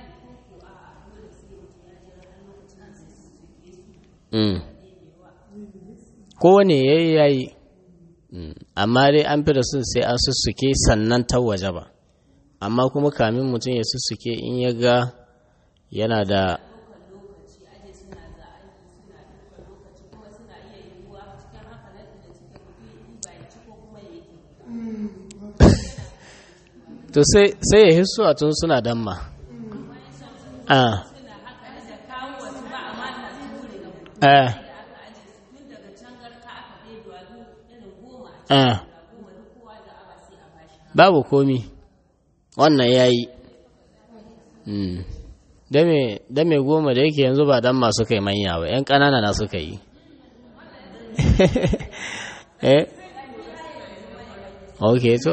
mm kowane yayi yayi amma dai an fi da sun sai an sussuke sannan ta waje ba amma kuma kamin mutum ya sussuke in ya ga yana da to sai ya hisso a tun suna damma a a a babu komi wannan ya yi da mai goma da yake yanzu ba dan masu kai manya ba yan ƙanana na suka yi eh ok to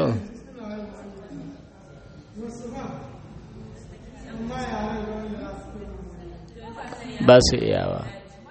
ba su iyawa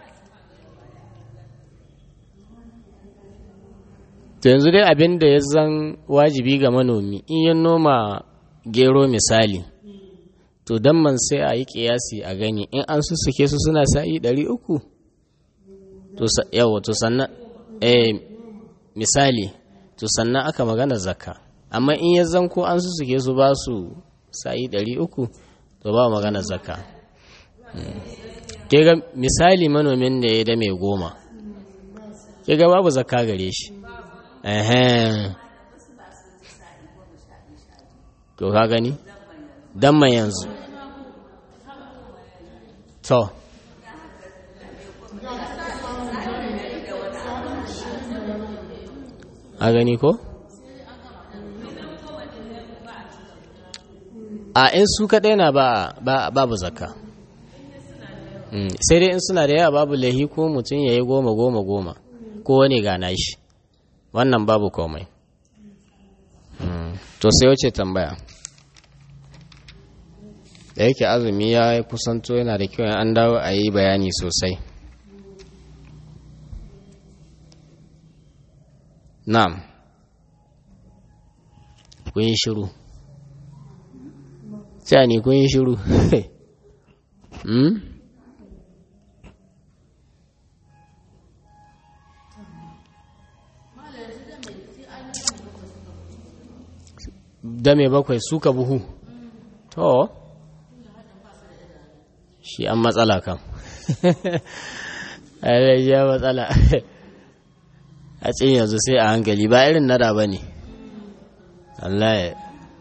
to yanzu dai abin da ya zan wajibi ga manomi in ya noma gero misali to don man sai a yi kiyasi a gani in an sussuke su suna sa'i ɗari uku yawa to sannan eh misali to sannan aka magana zakka amma in ya zan ko an sussuke su ba su sa'i ɗari uku to ba magana zakka ke ga misali manomin da ya da mai goma kiga babu zakka gare shi ehem to ka gani dan mai yanzu to a gani ko a in su kaɗai na ba babu zakka sai dai in suna da yawa babu lahi ko mutum ya yi goma goma goma ko wani gana shi wannan babu komai to sai wace tambaya da yake azumi ya kusanto yana da kyau an dawo a yi bayani sosai na'am kun yi shiru sai ne kun yi shiru dame bakwai suka buhu to shi an matsala kan ya matsala a cin yanzu sai a hankali ba irin nada ba ne Allah ya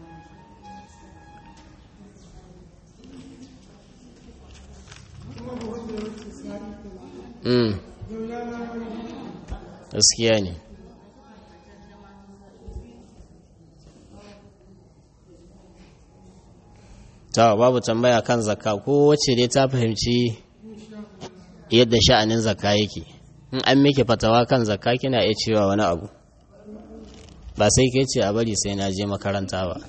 gaskiya ne ta babu tambaya kan zakka ko wacce dai ta fahimci yadda sha'anin zakka yake in an miki fatawa kan zakka kina iya cewa wani abu ba sai ke ce a bari sai na je makaranta ba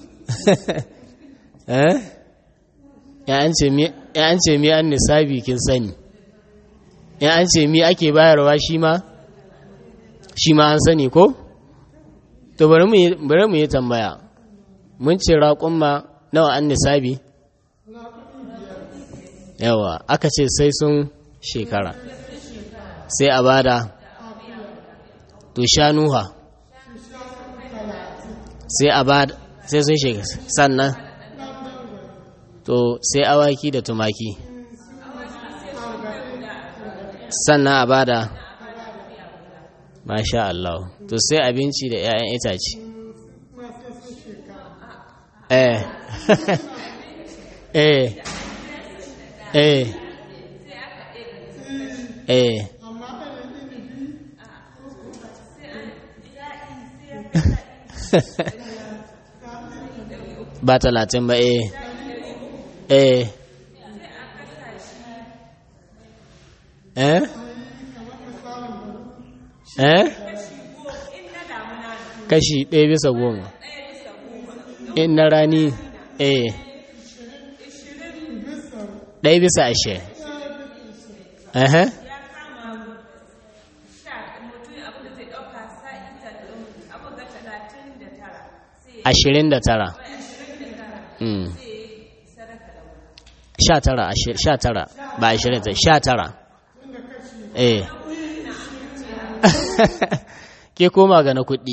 ya an ce mi an nisabi kin sani ya an ce mi ake bayarwa shi ma shi ma an sani ko to bari mu yi tambaya mun ce raƙumma nawa an nisabi yawa aka ce sai sun shekara sai a bada to shanuha sai a bada sai sun shekara sannan to sai awaki da tumaki sannan a bada masha Allah to sai abinci da 'ya'yan itace eh eh eh eh ba talatin ba eh eh eh eh kashi ɗaya bisa goma in na rani eh ɗaya bisa ashirin Aha. Ashirin da tara. Sha tara, sha tara, ba ashirin ta, sha tara. Eh. Ke koma ga na kuɗi.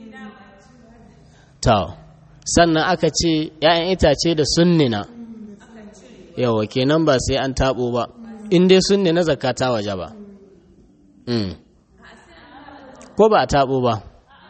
Tau. Sannan aka ce ‘ya'yan itace da sunnina. Yawa kenan ba sai an taɓo ba. in dai sun ne na zakata waje ba ko ba a taɓo ba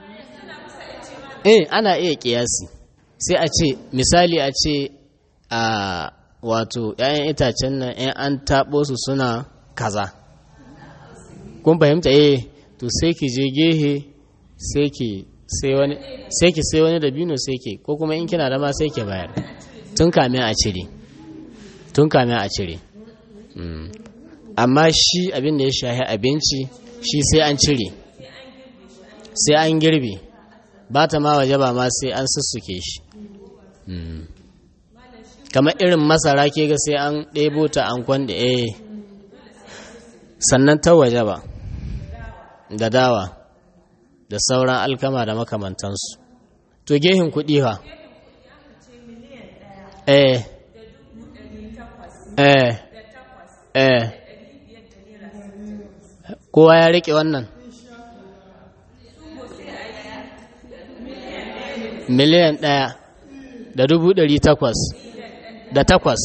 eh ana iya ƙiyasi sai a ce misali a ce a wato 'ya'yan itacen nan 'yan an taɓo su suna kaza kun fahimta eh to sai ki je gehe sai ki sai wani sai ki sai wani dabino sai ki ko kuma in kina da ma sai ki bayar tun kamin a cire tun kamin a cire amma shi abin da ya shahi abinci shi sai an cire sai an girbe ba ta ma waje ba ma sai an sussuke shi kamar irin masara ke ga sai an ɗebo ta an kwanda eh sannan ta waje ba da dawa da sauran alkama da makamantansu to gehin kuɗi ha eh eh eh kowa ya riƙe wannan miliyan ɗaya da dubu ɗari takwas da takwas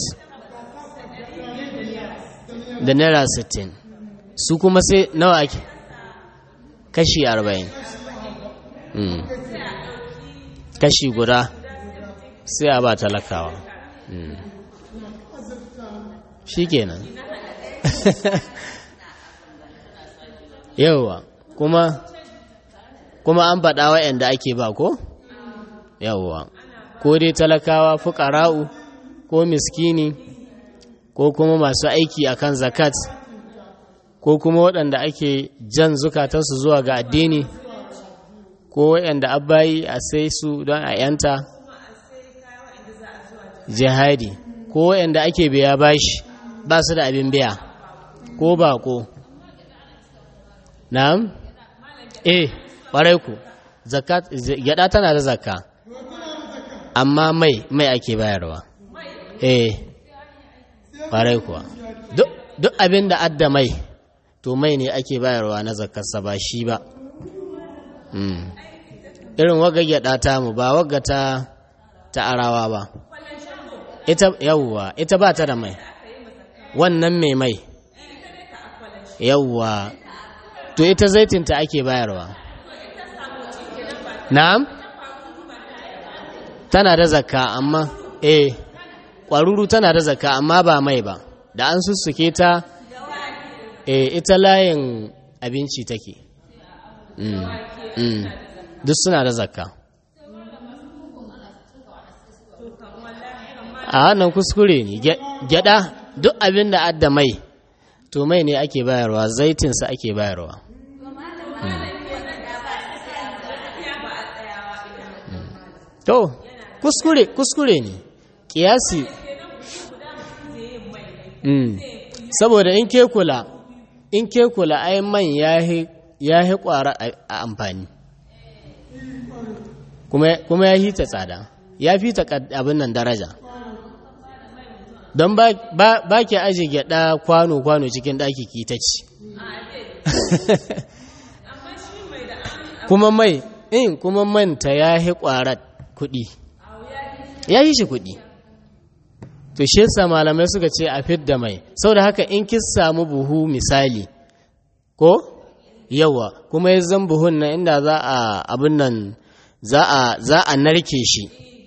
da naira sittin su kuma sai nawa ake kashi arba'in kashi guda sai a ba talakawa shi kenan yauwa kuma kuma an faɗa wa'yanda ake ba ko yauwa ko dai talakawa fukara'u ko miskini ko kuma masu aiki akan zakat ko kuma waɗanda ake jan zukatarsu zuwa ga addini ko waɗanda abbayi a sai su don a yanta jihadi ko waɗanda ake biya bashi ba su da abin biya ko bako na'am eh ƙwarai ku zakat gyada tana da zakka amma mai mai ake bayarwa eh ƙwarai kuwa duk abin da adda mai to mai ne ake bayarwa na zakarsa ba shi ba irin waga gyada ta mu ba waga ta ta arawa ba ita yawwa ita ba ta da mai wannan mai mai yawwa to ita zaitinta ake bayarwa na'am tana da zakka amma eh ƙwaruru tana da zakka amma ba mai ba da an sussuke ta e ita layin abinci take mm, mm. duk suna da zakka a wannan kuskure ne gyada duk abin da adda mai to mai ne ake bayarwa zaitinsa ake bayarwa to kuskure kuskure ne kiyasi saboda in ke kula in ke kula ai man ya yi kwara a amfani kuma ya hita tsada ya fi ta abin nan daraja don ba ke aji gyada kwano-kwano cikin ɗaki ki ta ci kuma mai in kuma manta ya yi kwarar kuɗi ya yi shi kuɗi to shi yasa malamai suka ce a fidda mai saboda haka in kin samu buhu misali ko yawa kuma ya zan buhun nan inda za a abin nan za a za a narke shi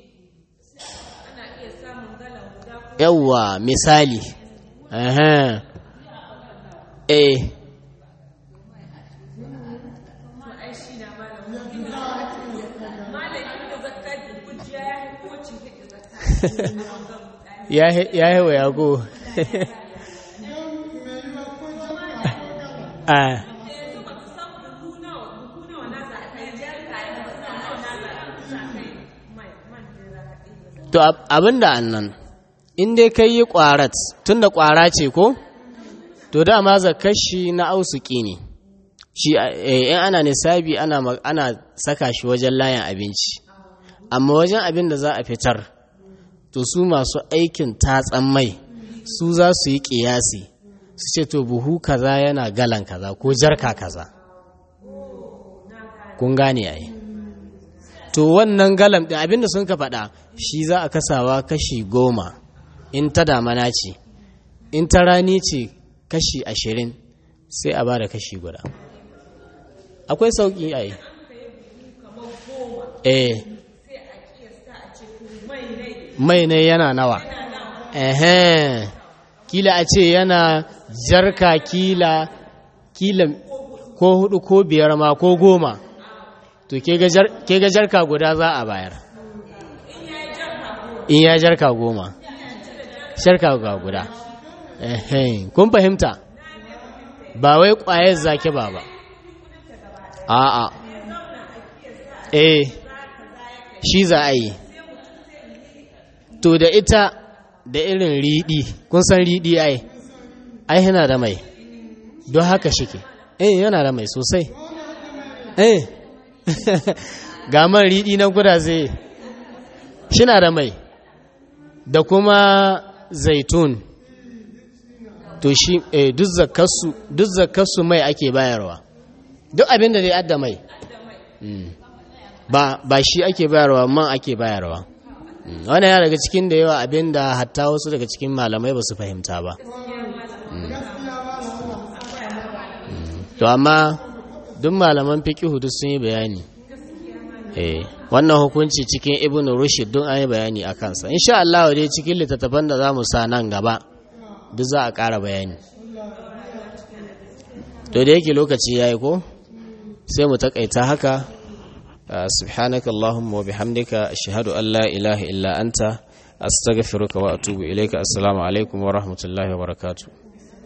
yawa misali eh eh ya yi wa yago a to abin da annan in dai kai yi ƙwarat tun da ƙwara ce ko to dama zakashi na ausuki ne shi in ana nisabi ana saka shi wajen layin abinci amma wajen abin da za a fitar to su masu aikin tatsan mai su za su yi ƙiyasi su ce to buhu kaza yana galan kaza ko jarka kaza kun gane ai to wannan galam ɗin abinda sun ka faɗa shi za a kasawa kashi goma in ta damana ce in ta rani ce kashi ashirin sai a ba da kashi guda akwai sauƙi ai eh mai ne yana nawa ehe kila a ce yana jarka kila kila ko hudu ko biyar ma ko goma to ke ga jarka guda za a bayar in ya jarka goma jarka ga guda ehe kun fahimta ba wai kwayar zaki ba ba a'a eh shi za a yi to da ita da irin riɗi kun san riɗi ai ai yana da mai don haka shike eh yana da mai sosai eh ga man riɗi na guda zai shina da mai da kuma zaitun to shi eh, duk zakarsu duk zakarsu mai ake bayarwa duk abin da dai adda mai ba ba shi ake bayarwa man ake bayarwa wannan ya daga cikin da yawa abin da hatta wasu daga cikin malamai ba su fahimta ba to amma duk malaman fiqihu duk sun yi bayani eh wannan hukunci cikin ibnu rushd duk an yi bayani a kansa insha Allah dai cikin littattafan da zamu sa nan gaba duk za a ƙara bayani to da yake lokaci yayi ko sai mu takaita haka subhanaka allahumma wa bihamdika ashhadu an la ilaha illa anta astaghfiruka wa atubu ilayka assalamu alaikum wa rahmatullahi wa barakatuh